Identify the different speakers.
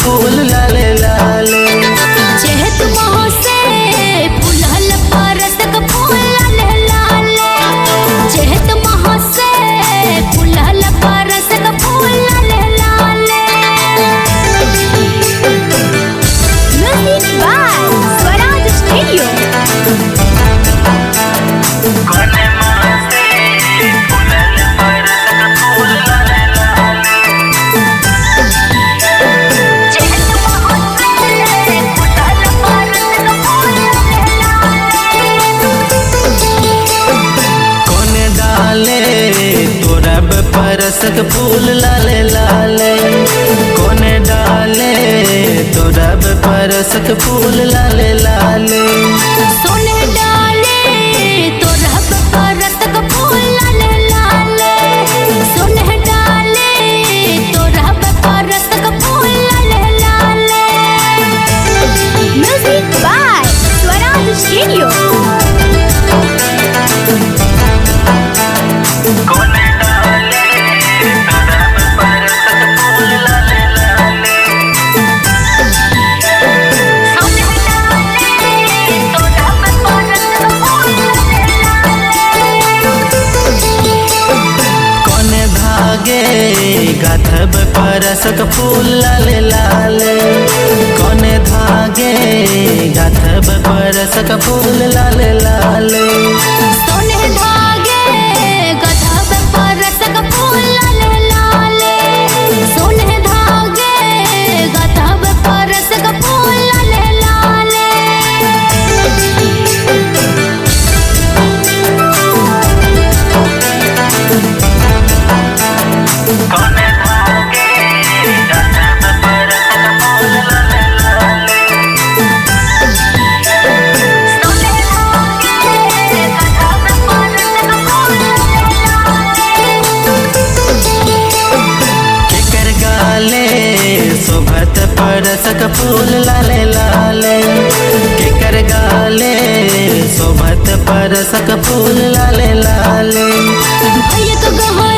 Speaker 1: फूल लाले लाले
Speaker 2: चेहत मोह से फूलल परसक फूल लाले लाले चेहत मोह से फूलल परसक फूल लाले लाले म्यूजिक बाय स्वराज स्टूडियो चेहत मोह से फूलल परसक फूल लाले
Speaker 1: कोने डाले तोरा परसक फूल लाले लाले कोने डाले तोरा परसक फूल लाले लाले
Speaker 2: सोने डाले तो रब परसक फूल लाले लाले सोने डाले तो रब परसक फूल लाले लाले म्यूजिक बाय स्वराज स्टूडियो सोने डाले तो रब परसक फूल लाले
Speaker 1: कोने धागे गाथब परसक फूल लाले लाले कोने धागे गाथब परसक फूल लाले लाले
Speaker 2: सोने धागे गधब परसक फूल लाले लाले सोने धागे गधब परसक फूल लाले लाले सोने धागे गधब परसक फूल लाले
Speaker 1: केकर गाले शोभत परसक फूल लाले लाले केकर गाले शोभत परसक फूल लाले लाले
Speaker 2: भैया तो गहर